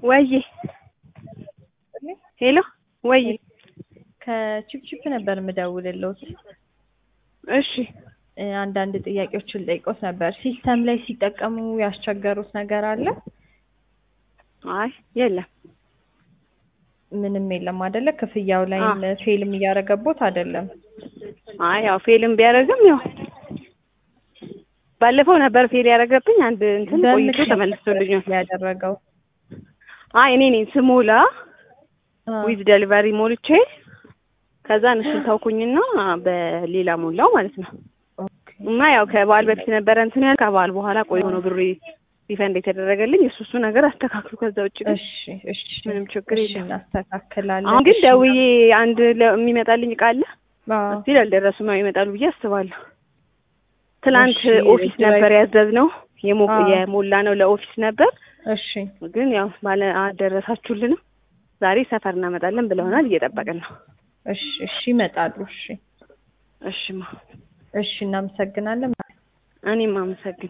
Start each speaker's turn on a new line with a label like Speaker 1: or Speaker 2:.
Speaker 1: ወዬ ሄሎ ወዬ
Speaker 2: ከቺፕቺፕ ነበር የምደውልልዎት።
Speaker 1: እሺ
Speaker 2: እ አንዳንድ ጥያቄዎችን ልጠይቅዎት ነበር። ሲስተም ላይ ሲጠቀሙ ያስቸገሩት ነገር አለ?
Speaker 1: አይ የለም
Speaker 2: ምንም የለም አይደለ? ክፍያው ላይ
Speaker 1: አዎ።
Speaker 2: ፌልም እያደረገቦት አይደለም?
Speaker 1: አይ ያው ፌልም ቢያደርግም ያው ባለፈው ነበር ፌል ያደረገብኝ አንድ እንትን ቆይቶ
Speaker 2: በምክንያት
Speaker 1: ተመልሶልኛል።
Speaker 2: ያደረገው
Speaker 1: አይ እኔ ነኝ ስሞላ
Speaker 2: አ፣
Speaker 1: ዊዝ ደሊቨሪ ሞልቼ ከዛ እሱን ተውኩኝና በሌላ ሞላው ማለት ነው።
Speaker 2: ኦኬ።
Speaker 1: እና ያው ከበዓል በፊት ነበረ እንትን ያል ከበዓል በኋላ ቆይ ሆኖ ብሬ ሪፈንድ የተደረገልኝ እሱ እሱ ነገር አስተካክሉ። ከዛ ውጭ ግን
Speaker 2: እሺ እሺ
Speaker 1: ምንም ችግር
Speaker 2: እሺ፣
Speaker 1: የለም።
Speaker 2: እናስተካክላለን።
Speaker 1: አሁን ግን
Speaker 2: እሺ፣
Speaker 1: ደውዬ አንድ ለ- የሚመጣልኝ እቃ አለ
Speaker 2: አዎ።
Speaker 1: እስቲል አልደረሱም። ያው ይመጣሉ ብዬ አስባለሁ። ትናንት
Speaker 2: እሺ፣
Speaker 1: ኦፊስ
Speaker 2: ድራይቭ-
Speaker 1: ነበር ያዘዝነው የሞ-
Speaker 2: አዎ።
Speaker 1: የሞላ ነው ለኦፊስ ነበር፣
Speaker 2: እሺ
Speaker 1: ግን ያው ባለ አልደረሳችሁልንም። ዛሬ ሰፈር እናመጣለን ብለውናል። እየጠበቅን ነው።
Speaker 2: እሺ እሺ፣ ይመጣሉ። እሺ
Speaker 1: እሽማ
Speaker 2: እሺ፣ እናመሰግናለን።
Speaker 1: እኔም አመሰግን